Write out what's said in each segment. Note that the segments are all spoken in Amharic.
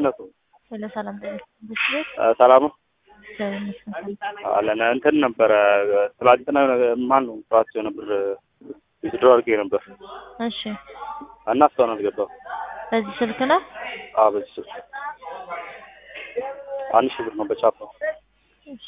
ጌትነቱ ሄሎ ሰላም ጤና ይስጥልኝ። ሰላም ነው እግዚአብሔር ይመስገን። አለን እንትን ነበረ ትላንትና ማን ነው ጠዋት የሆነ ብር ዊዝድሮ አድርጌ ነበር እሺ እና እስካሁን አልገባም። በዚህ ስልክ ነው? አዎ በዚህ ስልክ አንድ ሺህ ብር ነው በቻፓ እሺ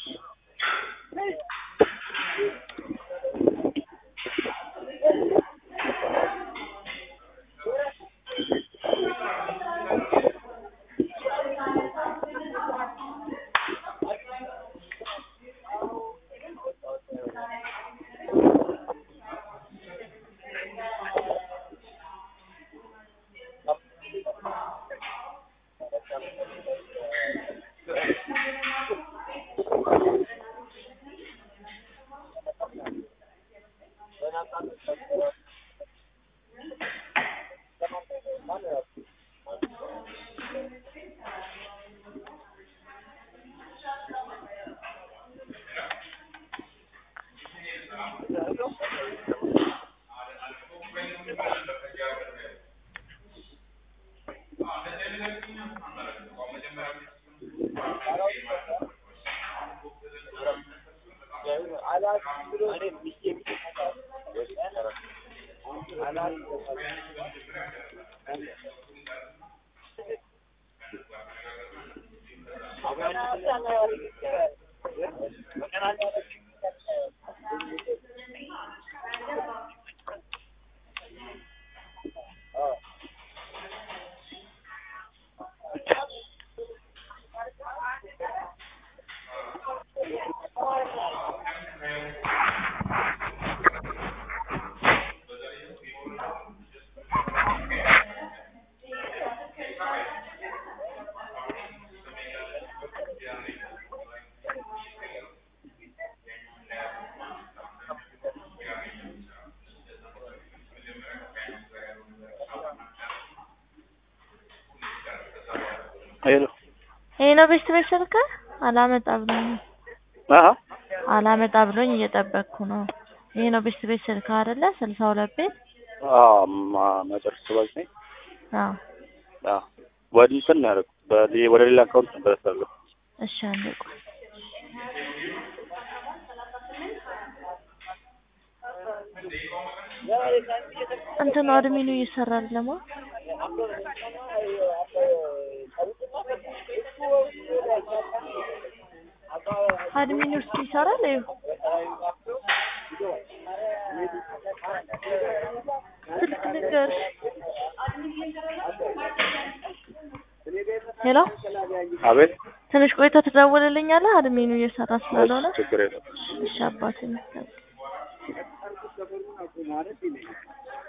ሄሎ ይሄ ነው ቤት ቤት ስልክ አላመጣ ብሎኝ አሀ አላመጣ ብሎኝ እየጠበቅኩ ነው። ይሄ ነው ቤት ቤት ስልክ አይደለ? ስልሳ ሁለት ቤት አዎ ማ- መጨረሻ ባዝ ነኝ አዎ። አዎ ወደ እንትን ነው ያደረኩት በሌ- ወደ ሌላ አካውንት ነበር ያሳለሁ እሺ አንዴ ቆይ እንትኑ አድሚኑ እየሰራል ለማ አድሚኑ ውስጥ ይሰራል። ይኸው ስልክ ንገርሽ። ሄሎ አቤት ትንሽ ቆይታ ትደውልልኛለህ? አድሚኑ እየሰራ ስላልሆነ። እሺ፣ ችግር የለም እሺ አባቴ ይመስገን።